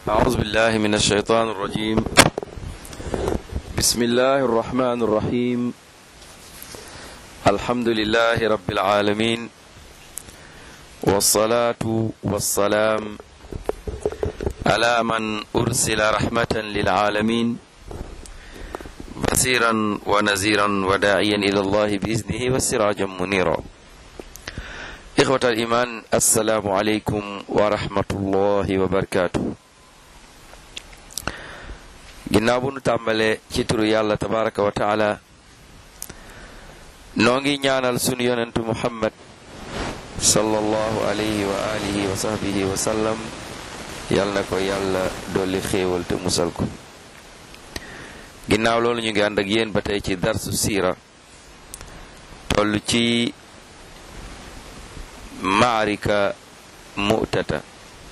أعوذ بالله من الشيطان الرجيم بسم الله الرحمن الرحيم الحمد لله رب العالمين والصلاة والسلام على من أرسل رحمة للعالمين بصيرا ونذيرا وداعيا إلى الله بإذنه وسراجا منيرا إخوة الإيمان السلام عليكم ورحمة الله وبركاته ginnaaw bu nu tàmbalee ci turu yàlla tabaraka wa taala noo ngi ñaanal sunu yonentu muhammad sallallahu alayhi wa alihi wa sahbihi wa sallam yal na ko yàlla dolli xéewal te musal ko ginnaaw loolu ñu ngi ànd ak yéen ba tey ci darsu siira toll ci maarika mu'tata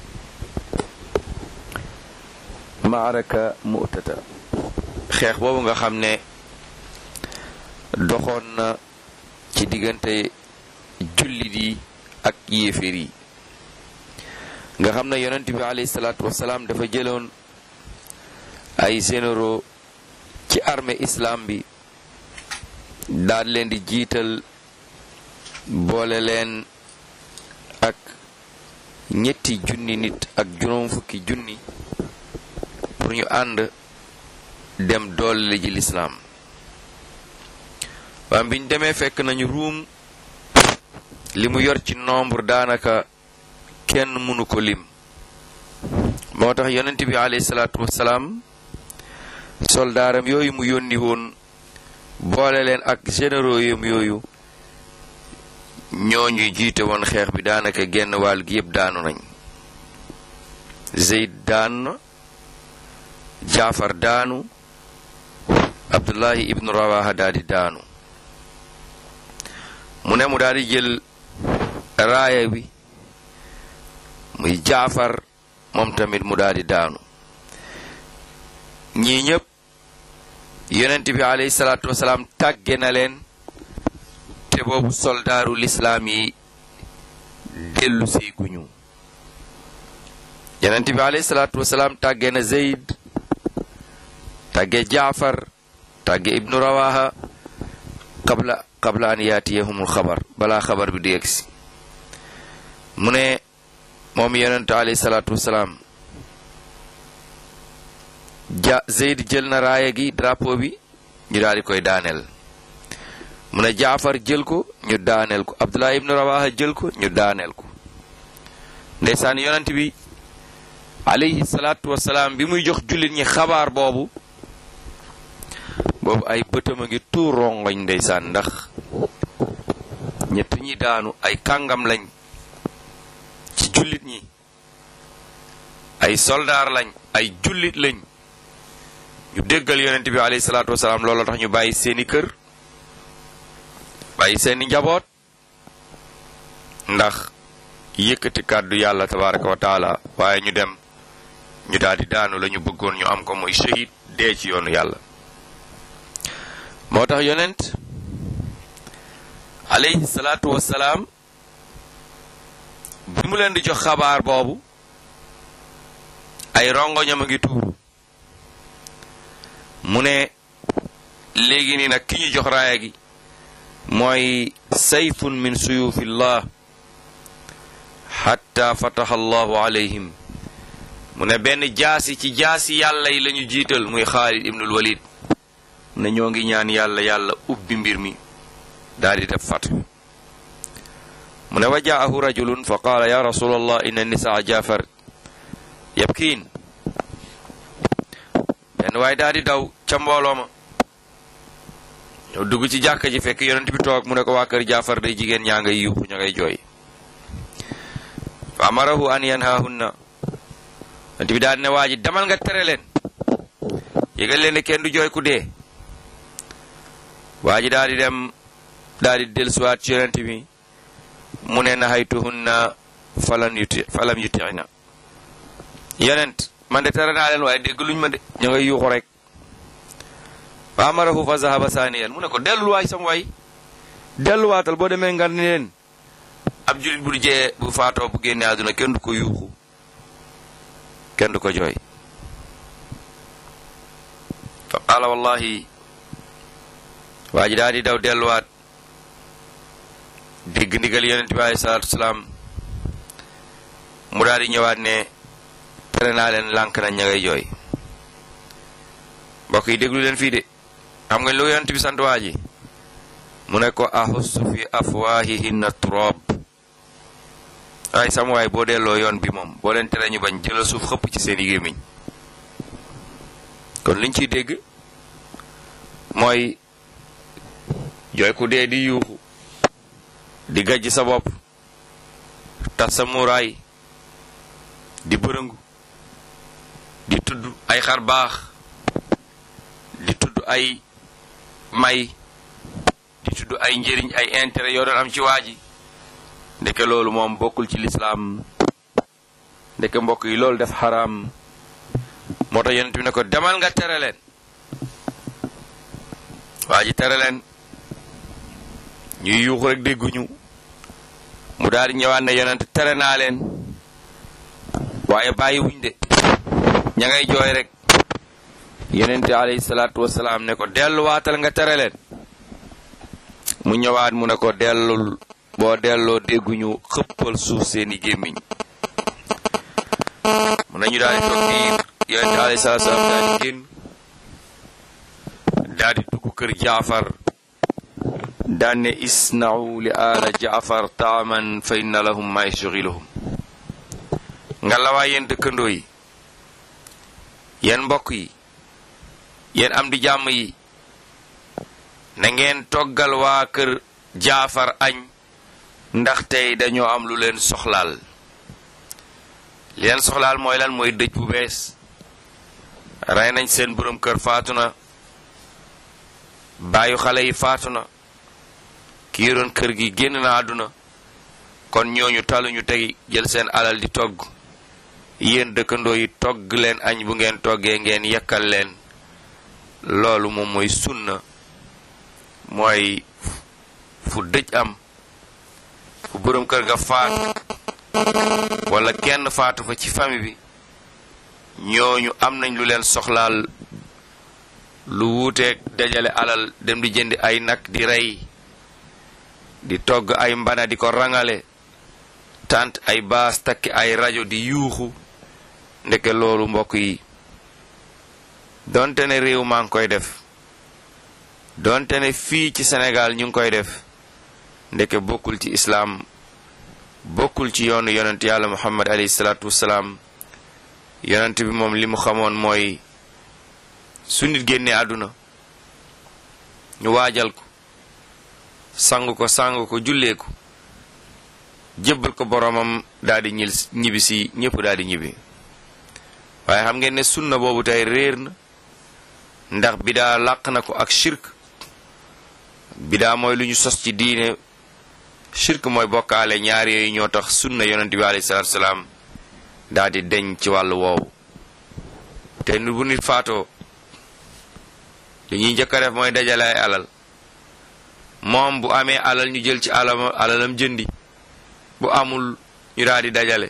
maaraka mu'tata xeex boobu nga xam ne doxoon na ci diggante jullit yi ak yéeféer yi nga xam ne yonent bi alayhi salaatu wasalaam dafa jëloon ay généraux ci armée islam bi daal leen di jiital boole leen ak ñetti junni nit ak juróom fukki junni pour ñu ànd dem doole ji lislaam waa biñ demee fekk nañu ruum li mu yor ci nombre daanaka kenn mënu ko lim moo tax yonent bi alayhi salaatu wasalaam soldaaram yooyu mu yónni woon boole leen ak généraux yam yooyu ñooñu jiite woon xeex bi daanaka genn wàll gi yëpp daanu nañ Zeyd daan na Jaafar daanu Abdullahi ibnu Rawaha daal di daanu mu ne mu daal di jël raaya bi muy Jaafar moom tamit mu daal di daanu ñii ñëpp yonent bi alayhi salaatu wasalaam tàgge na leen te boobu soldaaru lislaam yi dellu seeguñu yonent bi alayhi salaatu wasalaam tàgge na Zeyd tàgge Jaafar tàgge ibnu Rawaha qabla qabla an yaatiyahumul xabar balaa xabar bi di yegsi mu ne moom yonent alayhi salaatu wasalaam ja Zeyd jël na raaya gi drapeau bi ñu daal di koy daaneel mu ne Jaafar jël ko ñu daaneel ko Abdullah ibnu Rawaha jël ko ñu daaneel ko ndeysaan yonent bi alayhi salaatu wasalaam bi muy jox jullit ñi xabaar boobu boobu ay bëtam a ngi tuur rongoñ ndeysaan ndax ñett ñi daanu ay kàngam lañ ci jullit ñi ay soldaar lañ ay jullit lañ ñu déggal yonent bi alayhi salaatu wasalaam loolu tax ñu bàyyi seeni kër bàyyi seeni njaboot ndax yëkkati kàddu yàlla tabaraka wa taala waaye ñu dem ñu daal di daanu la ñu bëggoon ñu am ko mooy shahid dee ci yoonu yàlla moo tax yonent alayhi salaatu wasalaam bi mu leen di jox xabaar boobu ay rongoñam a ngi tuuru mu ne léegi nii nag ki ñu jox raaya gi mooy sayfun min suyufillah xatta fataha allahu alayhim mu ne benn jaasi ci jaasi yàlla yi lañu jiital muy xaalid ibnul walid ne ñoo ngi ñaan yàlla yàlla ubbi mbir mi daal di def fat mu ne wa jaahu rajulun fa qaala ya rasul allah inna nisaa jaafar yabkiin benn waaye daal di daw ca mbooloo ma ñëw dugg ci jàkka ji fekk yonent bi toog mu ne ko waa kër jaafar day jigéen ñaa ngay yuuxu ña ngay jooy fa amarahu an yanhaahunna yonent bi daal ne waa ji demal nga tere leen yëgal leen ne kenn du jooy ku dee waa ji daal di dem daal di dellusiwaat ci yonent bi mu ne nahaytuhunna falan yuti falam yuti'na yonent man de tere naa leen waaye dégg luñ ma de ñu ngay yuuxu rek fa amarahu fa zahaba saaniyan mu ne ko dellul waay sam waay delluwaatal boo demee nga ni leen ab julit bu jee bu faatoo bu génne àdduna kenn du ko yuuxu kenn du ko jooy fa qaala wallahi waa ji daal di daw delluwaat dégg ndigal yonent bi alayhi salaatu wasalaam mu daal di ñëwaat ne tere naa leen lànk nañ ña ngay jooy mbokk yi déglu leen fii de xam nga lu yonent bi sant waa ji mu ne ko ahussu fi afwahihinna turab ay sam waay boo delloo yoon bi moom boo leen tere ñu bañ jëla suuf xëpp ci seen i gémmiñ kon liñ ciy dégg mooy jooy ku dee di yuuxu di gajj sa bopp tas sa muuraay di bërëngu di tudd ay xar baax di tudd ay may di tudd ay njëriñ ay intérêt yoo doon am ci waa ji ndeke loolu moom bokkul ci lislaam ndeke mbokk yi loolu def xaraam moo tax yonent bi ne ko demal nga tere leen waa ji tere leen ñuy yuuxu rek dégguñu mu daal di ñëwaat ne yonent tere naa leen waaye bàyyiwuñ de ña ngay jooy rek yonent alayhi salaatu wasalaam ne ko delluwaatal nga tere leen mu ñëwaat mu ne ko dellul boo delloo dégguñu xëppal suuf seeni gémmiñ mu nañu daal di toog biir yonent alayhi salaatu wasalaam daal di génn daal di dugg kër jaafar daan ne isna'u li aala jaafar taaman fa inna lahum ma yashghiluhum nga la waa yéen dëkkandoo yi yéen mbokk yi yéen am di jàmm yi na ngeen toggal waa kër jaafar añ ndax tey dañoo am lu leen soxlaal li leen soxlaal mooy lan mooy dëj bu bees rey nañ seen borom kër faatu na bàyyu xale yi faatu na ki yoroon kër gi génn na àdduna kon ñooñu taluñu tey jël seen alal di togg yéen dëkkandoo yi togg leen añ bu ngeen toggee ngeen yekkal leen loolu moom mooy sunna mooy fu dëj am fu borom kër ga faatu wala kenn faatu fa ci famille bi ñooñu am nañ lu leen soxlaal lu wuuteeg dajale alal dem di jëndi ay nag di rey di togg ay mbana di ko rangale tant ay baas takki ay rajo di yuuxu ndeke loolu mbokk yi donte ne réew maa ngi koy def donte ne fii ci Sénégal ñu ngi koy def ndeke bokkul ci islaam bokkul ci yoonu yonent yàlla muhammad alayhi salaatu wasalaam yonent bi moom li mu xamoon mooy su nit génnee àdduna ñu waajal ko sang ko sang ko jullee ko jébbal ko boromam daal di ñil ñibbi si ñëpp daal di ñibbi waaye xam ngeen ne sunna boobu tey réer na ndax bidaa làq na ko ak shirk bidaa mooy lu ñu sos ci diine shirk mooy bokkaale ñaar yooyu ñoo tax sunna yonent bi alayhi salaatu salaam daal di deñ ci wàllu woowu te nu bu nit faatoo li ñuy njëkk a def mooy dajale ay alal moom bu amee alal ñu jël ci alam alalam jëndi bu amul ñu daal di dajale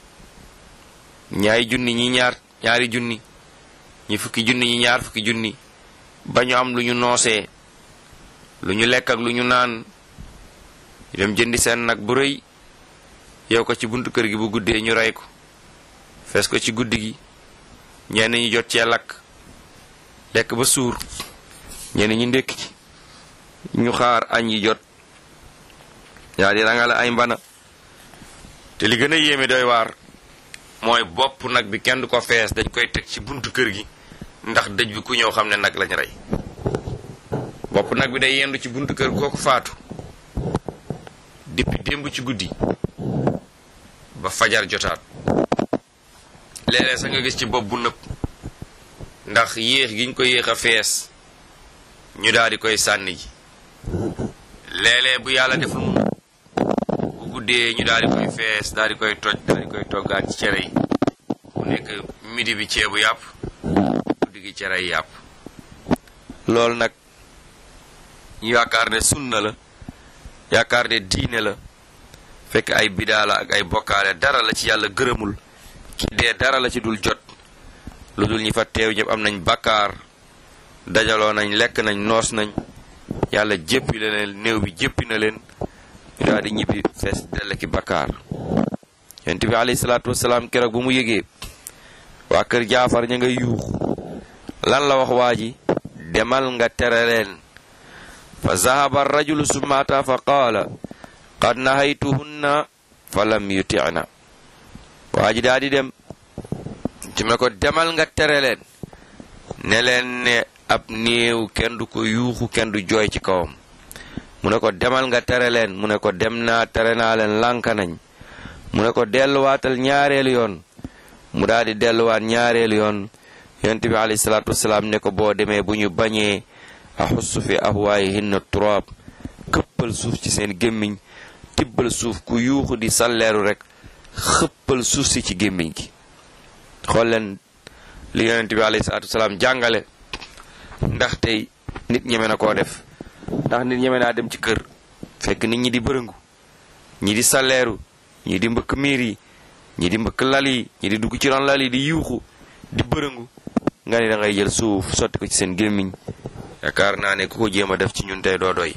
ñaari junni ñi ñaar ñaari junni ñi fukki junni ñi ñaar fukki junni ba ñu am lu ñu noosee lu ñu lekk ak lu ñu naan ñu dem jëndi seen nag bu rëy yow ko ci buntu kër gi bu guddee ñu rey ko fees ko ci guddi gi ñenn ñi jot cee lakk lekk ba suur ñenn ñi ndékk ci ñu xaar añ yi jot yaa di rangale ay mbana te li gën a yéeme doy waar mooy bopp nag bi kenn du ko fees dañ koy teg ci buntu kër gi ndax dëj bi ku ñëw xam ne nag lañ rey bopp nag bi day yendu ci buntu kër kooku faatu depuis démb ci guddi ba fajar jotaat léeg-léeg sax nga gis ci bopp bu nëpp ndax yéex gi ñu ko yéex a fees ñu daal di koy sànni ji léeg-léeg bu yàlla deful mu bu guddee ñu daal di koy fees daal di koy toj daal di koy toggaat ci cere yi mu nekk midi bi ceebu yàpp guddi gi cere yi yàpp loolu nag ñu yaakaar ne sunna la yaakaar ne diine la fekk ay bidaa la ak ay bokkaale dara la ci yàlla gërëmul ki dee dara la ci dul jot lu dul ñi fa teew ñëpp am nañ bakkaar dajaloo nañ lekk nañ noos nañ yàlla jéppi la leen néew bi jéppi na leen ñu daal di ñibbi fees dell ki bakkaar yonent bi alayhi salaatu wasalaam keroog bu mu yëgee waa kër jaafar ña nga yuux lan la wax waa ji demal nga tere leen fa zahaba rajulu sumata fa qaala qad nahaytuhunna fa lam yutina waa ji daa di dem ci me ko demal nga tere leen ne leen ne ab néew kenn du ko yuuxu kenn du jooy ci kawam mu ne ko demal nga tere leen mu ne ko dem naa tere naa leen lànk nañ mu ne ko delluwaatal ñaareelu yoon mu daal di delluwaat ñaareelu yoon yonent bi alayhi salaatu wasalaam ne ko boo demee bu ñu bañee a xussu fi ahwaayihinna turaab këppal suuf ci seen gémmiñ tibbal suuf ku yuuxu di salleeru rek xëppal suuf si ci gémmiñ gi xool leen li yonent bi alayhi salaatu wasalaam jàngale ndax tey nit ñeme na koo def ndax nit ñeme naa dem ci kër fekk nit ñi di bërëngu ñi di salleeru ñi di mbëkk miir yi ñi di mbëkk lal yi ñi di dugg ci ron lal yi di yuuxu di bërëngu nga ni da ngay jël suuf sotti ko ci seen gémmiñ yaakaar naa ne ku ko jéem a def ci ñun tey doo doy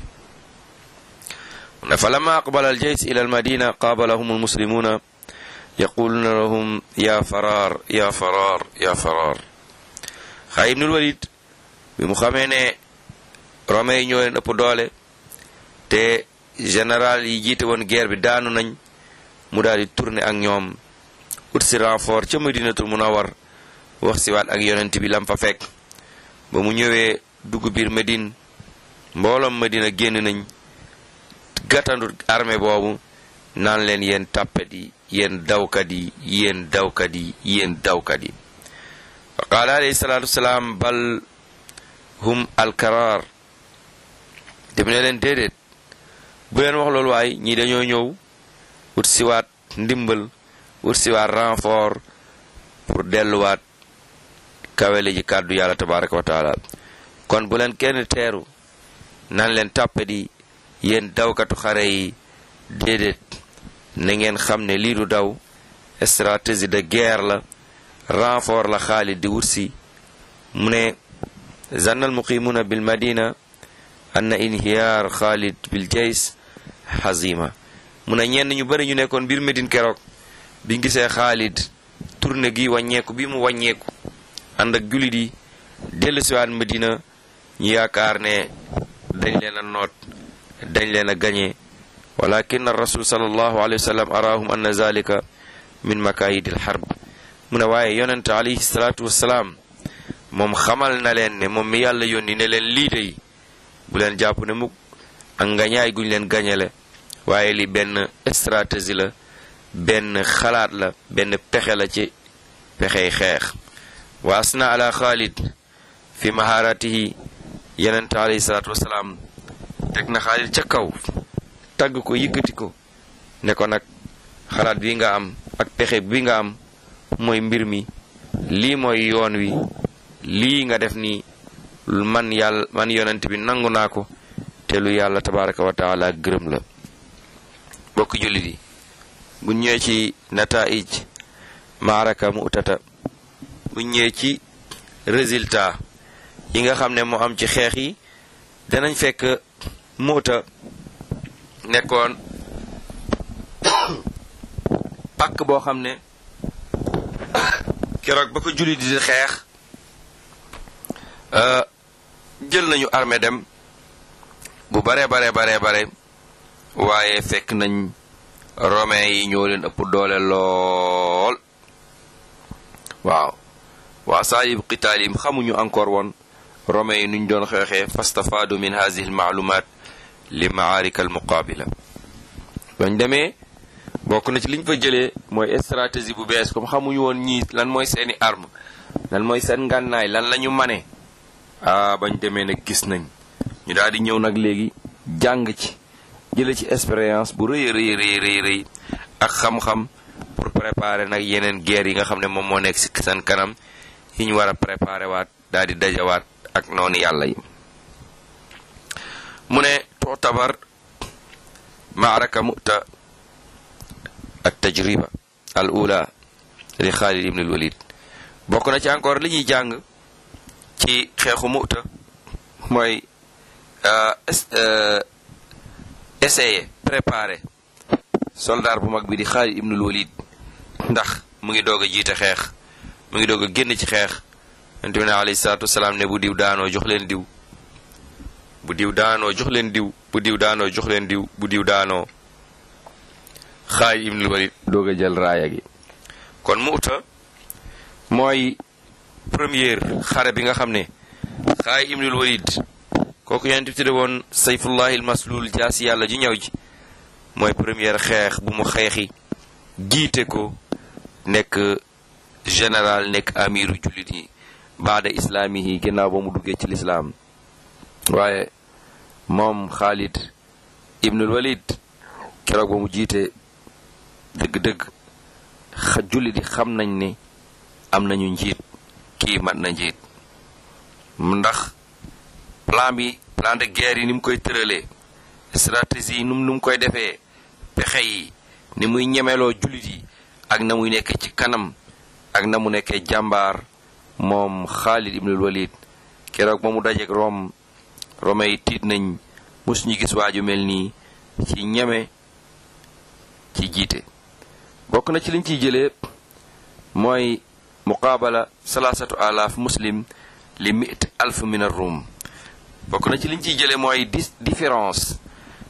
fa lama aqbala al jays ila al madina qaabalahum al muslimuna yaquluna lahum ya farar ya farar ya farar xaa ibnul walid bi mu xamee ne romain yi ñoo leen ëpp doole te général yi jiite woon guerre bi daanu nañ mu daal di tourné ak ñoom ut si renfort ca madinatul munawar wax si waat ak yonent bi lam fa fekk ba mu ñëwee dugg biir Medine mbooloom Medina génn nañ gàttandu armée boobu naan leen yéen tàppet yi yéen dawkat yi yéen dawkat yi yéen dawkat yi fa qaala alayhi salaatu wasalaam bal hum alkaraar dem ne leen déedéet bu leen wax loolu waay ñii dañoo ñëw ut siwaat ndimbal ut siwaat renfort pour delluwaat kawele ji kàddu yàlla tabaraka wa taala kon bu leen kenn teeru nan leen tàppet yi yéen dawkatu xare yi déedéet na ngeen xam ne lii du daw stratégie de guerre la renfort la Xaalid di wutsi mu ne zanna almuqimuna bil madina anna inhiyaar Xaalid bil jays hazima mu ne ñenn ñu bari ñu nekkoon biir Medine keroog biñ gisee Xaalid tourné gi wàññeeku bi mu wàññeeku ànd ak jullit yi dellu siwaat Medina ñu yaakaar ne dañ leen a noot dañ leen a gañe walakin rasul sallallahu alayhi wa sallam araahum anna zalika min makayidi alxarb mu ne waaye yonente alayhi salaatu wassalaam moom xamal na leen ne moom mi yàlla yónni ne leen lii dey bu leen jàpp ne mukk ak ngañaay guñ leen gañele waaye li benn stratégie la benn xalaat la benn pexe la ci pexey xeex wa asna ala xaalid fi maharatihi yonente alayhi salaatu wassalaam teg na xaalid ca kaw tagg ko yëkkati ko ne ko nag xalaat bi nga am ak pexe bi nga am mooy mbir mi lii mooy yoon wi lii nga def nii man yàlla man yonent bi nangu naa ko te lu yàlla tabaraka wa taala gërëm la bokk jullit yi bu ñëwee ci nataij maaraka mu utata bu ñëwee ci résultat yi nga xam ne moo am ci xeex yi danañ fekk muuta nekkoon pàkk boo xam ne keroog ba ko jullit di xeex jël nañu armée dem bu bare bare bare bare waaye fekk nañ romain yi ñoo leen ëpp doole lool waaw waa saayib qitaalim xamuñu encore woon romain yi nuñ doon xeexee fastafaadu min hadihi almaalumat li maarika almuqaabila bañ demee bokk na ci liñ fa jëlee mooy stratégie bu bees comme xamuñu woon ñii lan mooy seeni arme lan mooy seen ngànnaay lan la ñu mane ah bañ demee nag gis nañ ñu daal di ñëw nag léegi jàng ci jële ci expérience bu rëy rëy rëy rëy rëy ak xam-xam pour préparer nag yeneen guerre yi nga xam ne moom moo nekk si seen kanam yi ñu war a préparer waat daal di dajawaat ak noonu yàlla yi mu ne tuutabar maaraka mu'ta التجربة الأولى di Xaalid ibnul Walid bokk na ci encore li ñuy jàng ci xeexu Mu'ta mooy essayer préparer soldat bu mag bi di Xaalid ibnul Walid ndax mu ngi doog a jiite xeex mu ngi doog a génn ci xeex yonent bi ne alayhi salaatu wasalaam ne bu diw daanoo jox leen diw bu diw daanoo jox leen diw bu diw daanoo jox leen diw bu diw daanoo Xaalid ibnul Walid doog a jël raaya gi kon Mu'ta mooy première xare bi nga xam ne Xaalid ibnul Walid kooku yonent bi tudde woon sayfullahi almaslul jaasi yàlla ji ñëw ji mooy première xeex bu mu xeexi jiite ko nekk général nekk amiru jullit yi baada islaamihi ginnaaw ba mu duggee ci lislaam waaye moom Xaalid ibnul Walid keroog ba mu jiite dëgg-dëgg xa jullit yi xam nañ ne am nañu njiit kii mat na njiit ndax plan bi plan de guerre yi ni mu koy tëralee stratégie yi nu mu koy defee pexe yi ni muy ñemeloo jullit yi ak na muy nekkee ci kanam ak na mu nekkee jàmbaar moom Xaalid ibnul Walid keroog ba mu dajeek Rome Rome yi tiit nañ musuñu gis waaju mel nii ci ñeme ci jiite bokk na ci liñ ciy jëlee mooy muqaabala salaasatu alaaf muslim li mit alf min ar-rum bokk na ci liñ ciy jëlee mooy dis différence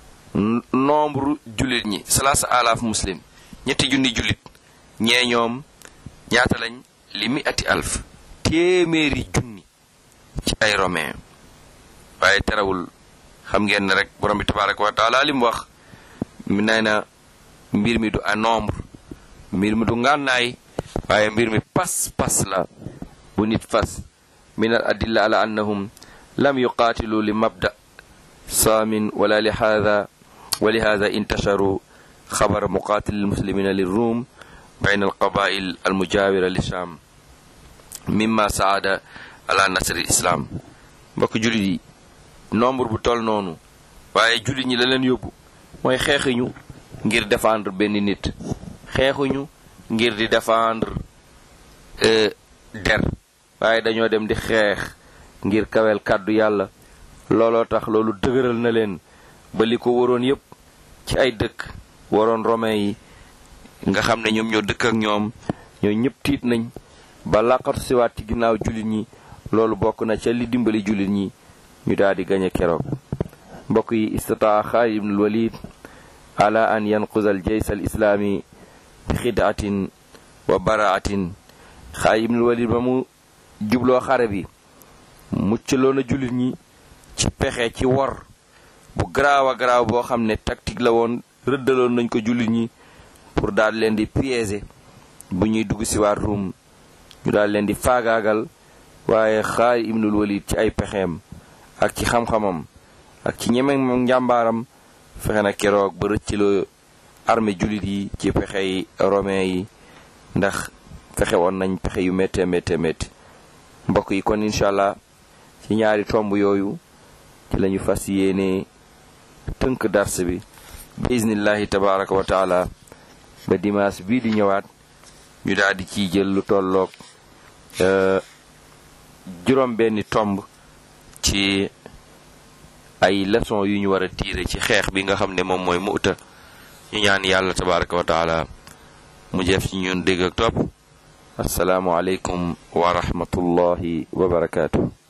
nombre jullit ñi salaasa alaaf muslim ñetti junni jullit ñee ñoom ñaata lañ li mi ati alf téeméeri junni ci ay romain waaye terewul xam ngeen ne rek borom bi tabaraka wa taala li mu wax nee na mbir mi du a nombre mbir mi du ngànnaay waaye mbir mi pas pas la bu nit fas min al adilla ala annahum lam yuqaatilu li mabda saamin wala li haada wa li haada intasharu xabara muqaatil almuslimina lirrum bayn alqabail almujawira li sham mimma saada ala nasri islam mbokk jullit yi nombre bu toll noonu waaye jullit ñi la leen yóbbu mooy xeexuñu ngir défendre benn nit xeexuñu ngir di défendre der waaye dañoo dem di xeex ngir kawel kàddu yàlla looloo tax loolu dëgëral na leen ba li ko waroon yépp ci ay dëkk waroon romain yi nga xam ne ñoom ñoo dëkk ak ñoom ñoo ñëpp tiit nañ ba làqatu siwaat ci ginnaaw jullit ñi loolu bokk na ca li dimbali jullit ñi ñu daal di gañe keroog mbokk yi istataa Xaalid ibnul Walid ala an yanquza al jays al islaami bi xidaatin wa baraatin Xaalid ibnul Walid ba mu jubloo xare bi muccaloon a jullit ñi ci pexe ci wor bu garaaw a garaaw boo xam ne tactique la woon rëddaloon nañ ko jullit ñi pour daal leen di piéger bu ñuy dugg si waat Ruum ñu daal leen di faagaagal waaye Xaalid ibnul Walid ci ay pexeem ak ci xam-xamam ak ci ñeme moom njàmbaaram fexe na keroog ba rëcciloo armée jullit yi ci pexe yi romain yi ndax fexe woon nañ pexe yu métte métte métti mbokk yi kon incha allah ci ñaari tomb yooyu ci lañu fas yéene tënk dars bi bismillahi tabaraka wa taala ba dimanche bii di ñëwaat ñu daal di ciy jël lu tolloog juróom benni tomb ci ay leçon yu ñu war a tiire ci xeex bi nga xam ne moom mooy Mu'ta ñu ñaan yàlla tabaraka wa taala mu jëf ci ñun dégg ak topp asalaamu aleykum wa rahmatullahi wa barakaatu